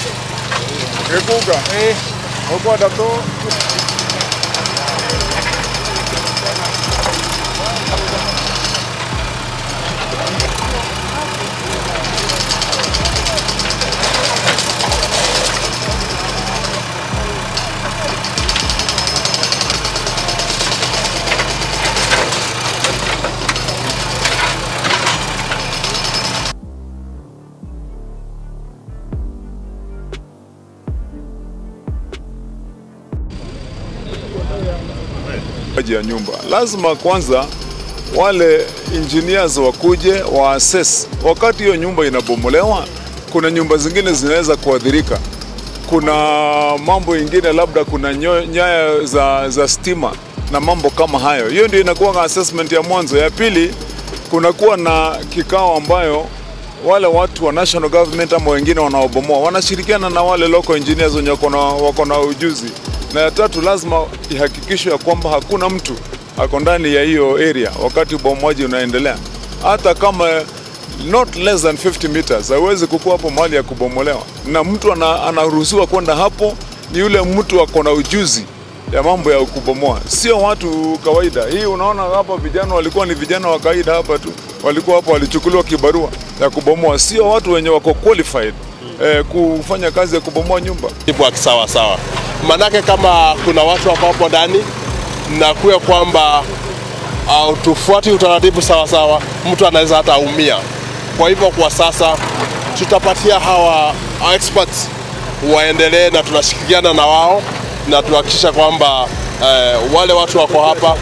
Kekuga. Eh. Okwa dato. ya nyumba lazima kwanza wale engineers wakuje wa assess wakati hiyo nyumba inabomolewa. Kuna nyumba zingine zinaweza kuadhirika, kuna mambo ingine, labda kuna nyo- nyaya za, za stima na mambo kama hayo. Hiyo ndio inakuwa assessment ya mwanzo. Ya pili, kunakuwa na kikao ambayo wale watu wa national government ama wengine wanaobomoa wanashirikiana na wale local engineers wenye wako na- wako na ujuzi, na ya tatu lazima ihakikishwe ya kwamba hakuna mtu ako ndani ya hiyo area wakati ubomoaji unaendelea, hata kama not less than 50 meters hawezi kukuwa hapo mahali ya kubomolewa, na mtu ana, anaruhusiwa kwenda hapo ni yule mtu ako na ujuzi ya mambo ya kubomoa, sio watu kawaida. Hii unaona hapa, vijana walikuwa ni vijana wa kawaida hapa tu, walikuwa hapa, walichukuliwa kibarua ya kubomoa, sio watu wenye wako qualified eh, kufanya kazi ya kubomoa nyumba. jibu wa kisawa sawa. Manake kama kuna watu wako hapo ndani na kuwe kwamba uh, tufuati utaratibu sawa sawa, mtu anaweza hata umia. Kwa hivyo kwa sasa tutapatia hawa hawa experts waendelee, na tunashirikiana na wao na tuhakikisha kwamba eh, wale watu wako hapa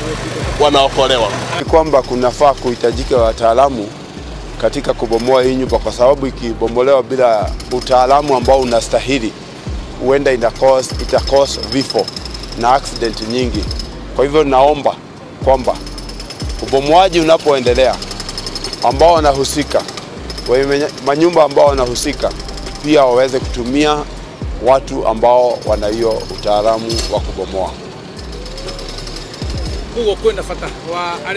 wanaokolewa. Ni kwamba kunafaa kuhitajika wataalamu katika kubomoa hii nyumba, kwa sababu ikibomolewa bila utaalamu ambao unastahili, huenda ina cause, ita cause vifo na accident nyingi. Kwa hivyo naomba kwamba ubomoaji unapoendelea, ambao wanahusika wenye manyumba ambao wanahusika pia waweze kutumia watu ambao wana hiyo utaalamu wa kubomoa. kugo kwenda fata wa